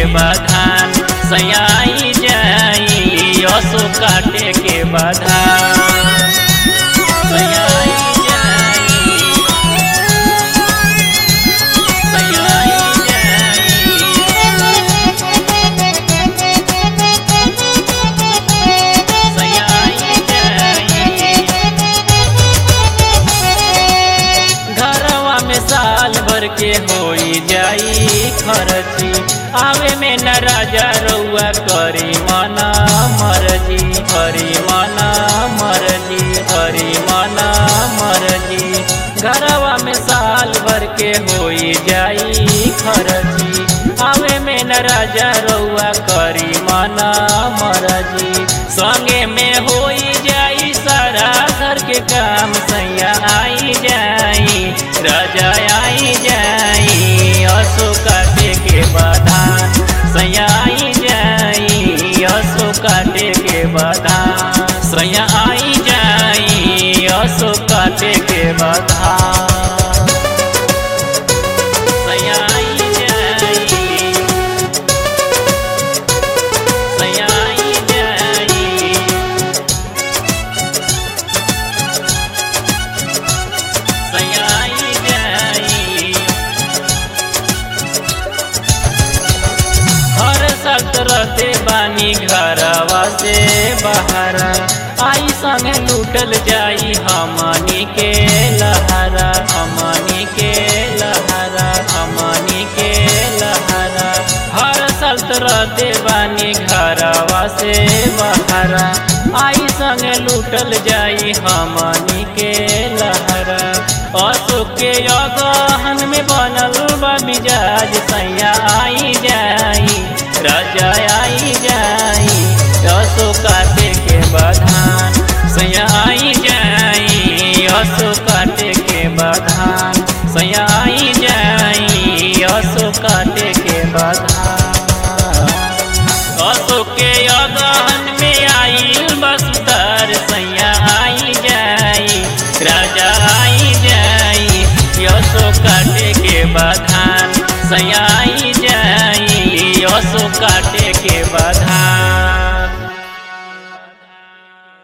बधान सयाई जाई असो काटे के बधान सयाई जाई सयाई जाई सयाई जाई घरवा में साल भर के होई जाई खर्ची आवे में न राजा रउआ करी मना मरजी करी मना मरजी करी मना मरजी घरवा में साल भर के होई जाई खर्ची आवे में न राजा रउआ करी मना मरजी संगे में होई जाई सारा घर के काम सैया आई जाई राजा आई जाई असो काटे के बधान सैया आई जाई असो काटे के बधान सैया आई जाई असो काटे के बधान सैया आई जाई सैया आई जाई सयाई जाई हर साल रहते बानी घरवा से बहरा आई संगे लूटल जाई हमनी के लहरा हमनी के लहरा हमनी के लहरा हर साल रहते बानी घरवा से बहरा आई संगे लूटल जाई हमनी के लहरा अशोक के अगहन में बनल बा मिजाज सैया आई जाई राजा आई जाई अशोक काटे के बधान सैया आई जाई अशोक काटे के बधान सैया आई जाई अशोक काटे के बधान अशोक के अगहन में आई बसतर सैया आई जाई राजा आई जाई यसो काटे के बधान सैया आई जाई यसो काटे के बधान